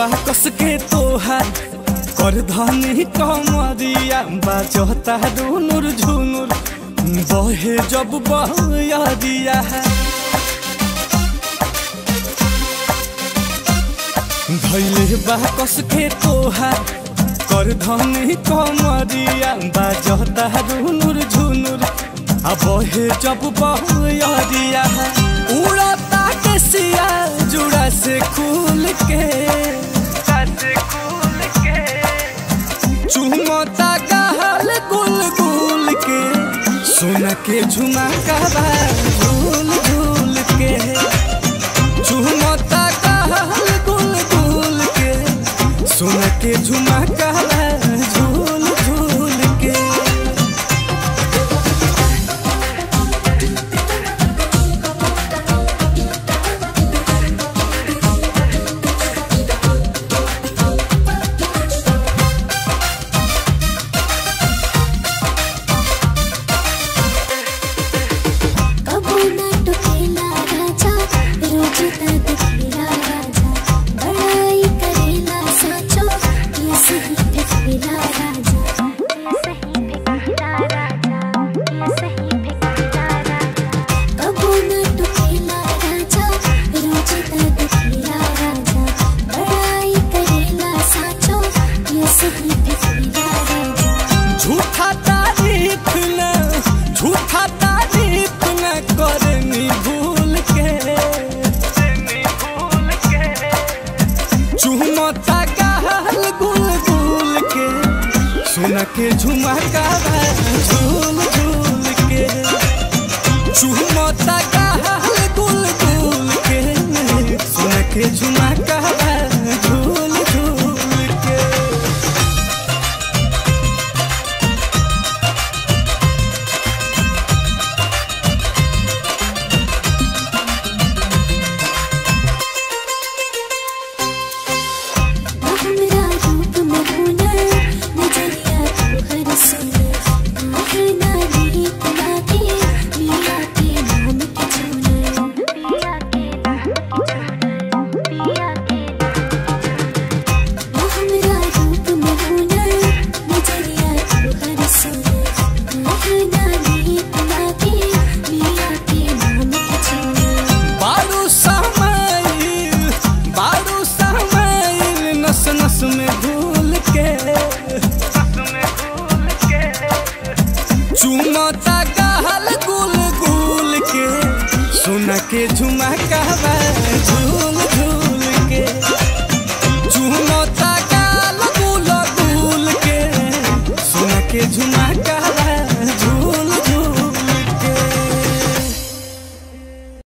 बाकस के तोहार कर धनी कमरिया बाजता दुनुर झुनुर बहे जब बहरिया धैले बाकस के तोहार कर धनी कमरिया बाजता दुनुर झुनुर आ बहे जब बहरिया उड़ता के सिया जुड़ा से खुल के चुमता गहल गुल गुल के सोना के झुमका झूल झूल के चुमता गहल गुल गुल के सोना के झुमका झूल झूल के कबो ना टुकेला राजा रोज तक खेला राजा बड़ाई करेला साचो ये सही फिकिरा राजा कबो ना टुकेला राजा रोज तक खेला राजा बड़ाई करेला साचो ये सही फिकिरा राजा झूठा तारीफ न झूठा तारीफ न करनी भूल के चुमता गहल गुल गुल के सुन के झुमका झूल झूल के चुमता गहल गुल गुल के सुन के झुमका झूल झूल के हमरा रूप में हुनर नजरिया तू हर सुनर आहे ना रीत लागे पिया के नाम के चुनर हमरा रूप में हुनर नजरिया तू हर सुनर आहे ना रीत लागे पिया के नाम के चुनर बारू समाइल बारू समाइल नस नस में घुल के चुमता गहल गुल गुल के सुन के झुमका झूल झूल के चुमता गाल गुल गुल के सुन के झुमका